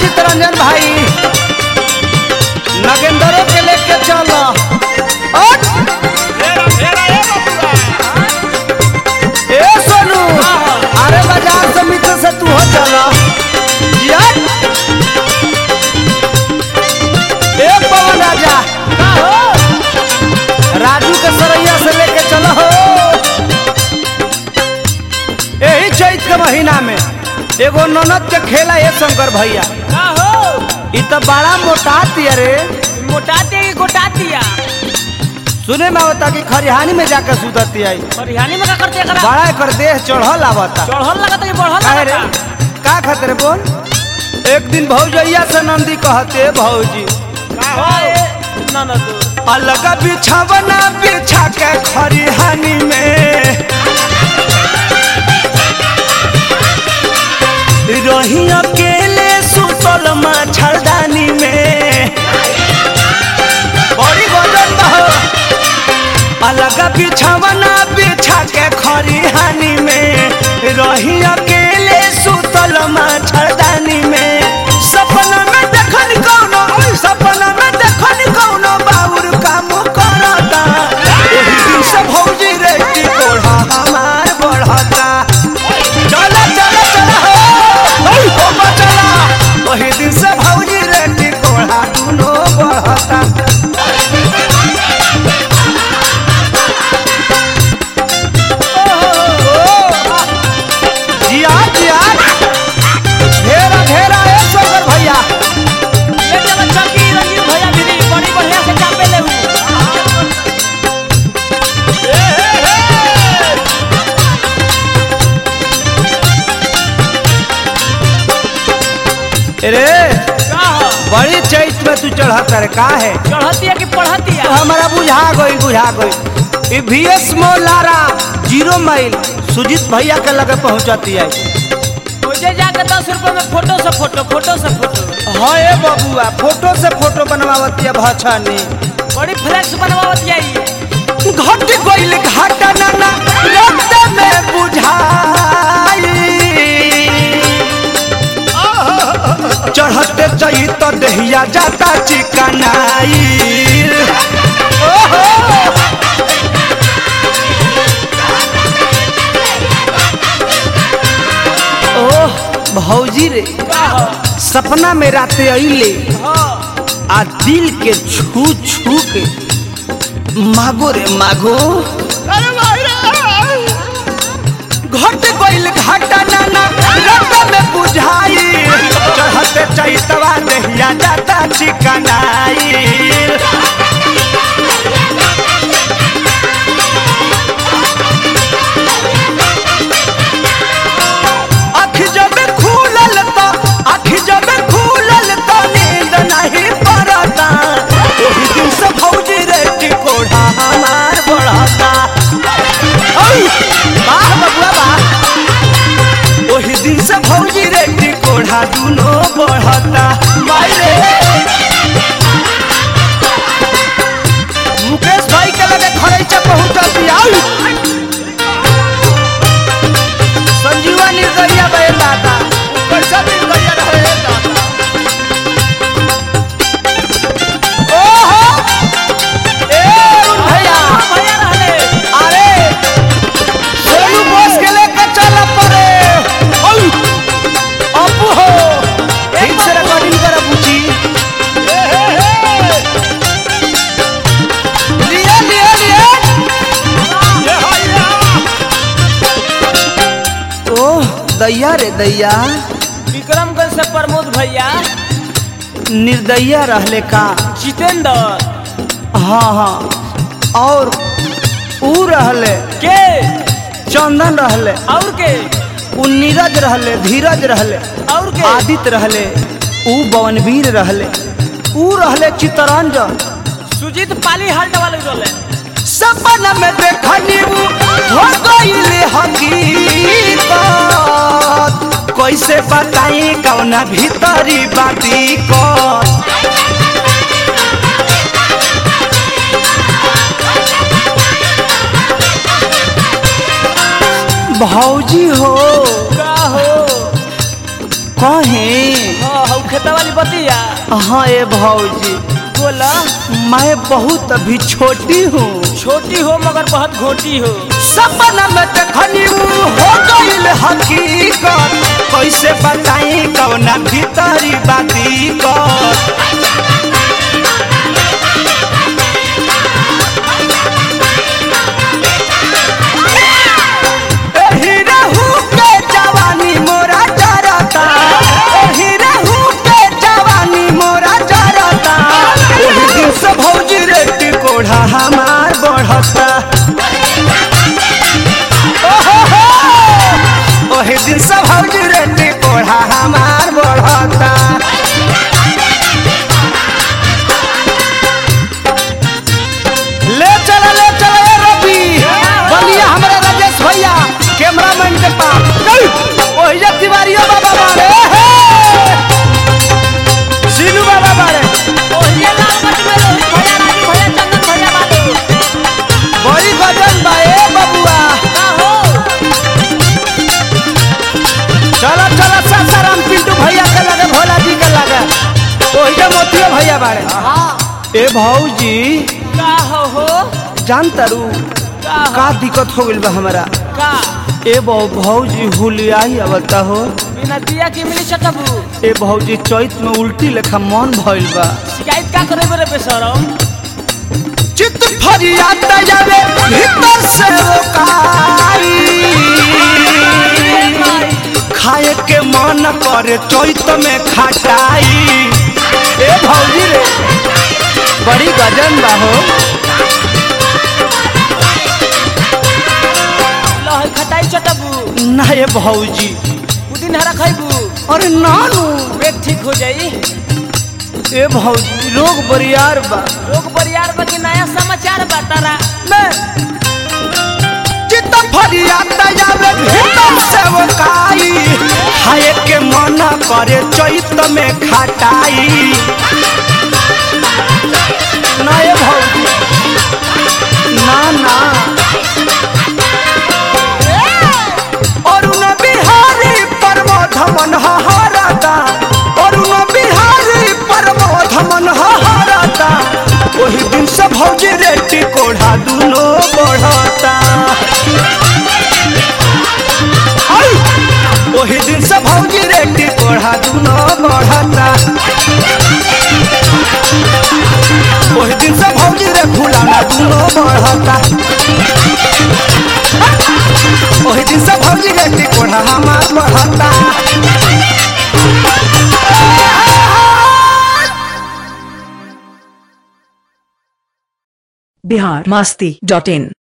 चितरंजन भाई नगेंद्रो के लेके चलो हट! ए सोनू अरे बाजार से मित्र से तू हो चलो यार ए पवन राजा राजू के सरैया से लेके चलो हो यही चैत के महीना में एगो ननद के खेला है शंकर भैया इ तो बड़ा मोटाती रे मोटाते की गोटातिया सुने में आवता कि खरिहानी में जाकर सुतती आई हरियाणी में का करते एकरा बड़ा एकर देह चढ़ल आवता चढ़ल लगता कि बढ़ल काहे रे लगता का खतरे बोल एक दिन भौजैया से नंदी कहते भौजी ननद अलग बिछावना बिछा के खरिहानी में रही अकेले सुतल मच्छरदानी में बड़ी गजन बहो अलग बिछावना बिछा के खरिहानी में रही अकेले सुतल मच्छरदानी में सपना में देखन कौनो सपना में देखन कौनो बाबुर काम करता एही दिन से भौजी रे टिकोढ़ा हमार बढ़ता चला चला चला हो ओई बाबा चला वही दिन से भौजी रे टिकोढ़ा दुनो बढ़ता जिया जिया ढेरा ढेरा ए शंकर भैया ले चलो चौकी रंजीत भैया भी बड़ी बढ़िया से चापे ले रे का हो बड़ी चैत में तू चढ़ता रे का है चढ़तिया कि पढ़तिया तो हमारा बुझा गई बुझा गई वीएस मोलारा जीरो माइल सुजीत भैया के लगे पहुंचती है मुझे जाके दस रुपए में फोटो से फोटो फोटो से फोटो हाँ ए बबुआ फोटो से फोटो बनवावती है भछनी बड़ी फ्लैक्स बनवावत आई घट गइल घाटा नाना रक्त में बुझाई चढ़ते चई तो दहिया जाता चिकनाई ओह भौजी रे का हो सपना में राते अइले हाँ आ दिल के छू छू के मागो रे मागो घट गइल घाटा नाना रत में बुझाई चढ़ते चैतवा नहिया जाता चिकनाई आँख जब खुलल तो आँख जब खुलल तो नींद नहीं पड़ता ओही दिन से भौजी रे टिकोढ़ा हमार बढ़ता ओई, वाह बबुआ वाह ओही दिन से भौजी रे टिकोढ़ा दुनो बढ़ता माई रे मुकेश भाई के लगे खरैचा पहुंचती आई संजीवा निर्दरिया बे दादा कैसा निर्दरिया रहे दादा ओहो ए अरुण भैया भैया रहले अरे सोनू बोस के लेके चल पड़े ओय अपू हो ठीक से रिकॉर्डिंग कर बुची लिए लिए लिए ओह दैया रे दैया विक्रमगंज से प्रमोद भैया निर्दयिया रहले का जितेंद्र हाँ हाँ और ऊ रहले के चंदन रहले और के उ नीरज रहले धीरज रहले और के आदित्य रहले ऊ बवनवीर रहले ऊ रहले चितरंजन सुजीत पाली हल्ट वाले रोले सपना में देखनी ऊ हो गईले हकीकत कैसे बताई कौना भीतरी बाती को भौजी हो का हो कहे हाँ हौ खेतवा दिया हाँ ए भौजी बोला मैं बहुत अभी छोटी हूँ छोटी हो मगर बहुत घोटी हो सपना में देखनी ऊ हो गईल हकीकत कैसे बताई कौना भीतरी बाती कर एही रहू के जवानी मोरा जरता एही रहू के जवानी मोरा जरता ओही दिन से भौजी रेटी कोढ़ा हमार बढ़ता ओहो हो ओही दिन से भौजी रेटी कोढ़ा हमार बढ़ता ले चला ले चला ए रवि बलिया हमारे राजेश भैया कैमरामैन के पास चल ओहिजा तिवारिया बाबा बारे हे सीनू बाबा बारे ओहिए लाल मच में रोहित भैया राजू भैया चंदन भैया बाबू बड़ी गजन बा ए बबुआ का हो चला चला सासाराम पिंटू भैया के लगे भोला जी के लगे ओहिजा मोतिया भैया बारे हाँ ए भौजी का हो हो जान तारू का हो का दिक्कत हो गइल बा हमारा का ए बहु भौजी हुलिया ही आवता हो बिना दिया की मिली चटबू ए भौजी चैत में उल्टी लेखा मन भइल बा शिकायत का करे बरे बेसरम चित फरियाद जावे भीतर से ओकारी खाए के मन करे चैत में खटाई ए भौजी रे बड़ी गजन बा हो लहर खटाई चटबू ना ए भौजी पुदीन हरा खइबू अरे नानू पेट ठीक हो जाई ए भौजी रोग बरियार बा लोग परिवार में के नया समाचार बतारा चित फरियाद जावे भीतर से ओकारी खाए के मन करे चैत में खटाई ना ए भौजी ना ना अरुण बिहारी प्रमोद मन हरता अरुण बिहारी प्रमोद मन हरता ओही दिन से भौजी रेटी कोढ़ा दुनो बढ़ता आई! ओही दिन से भौजी रेटी कोढ़ा दुनो बढ़ता ओही दिन से भौजी रे फुलाना दुनो बढ़ता ओही दिन से भौजी रेटी कोढ़ा हमार बढ़ता बिहार मस्ती डॉट इन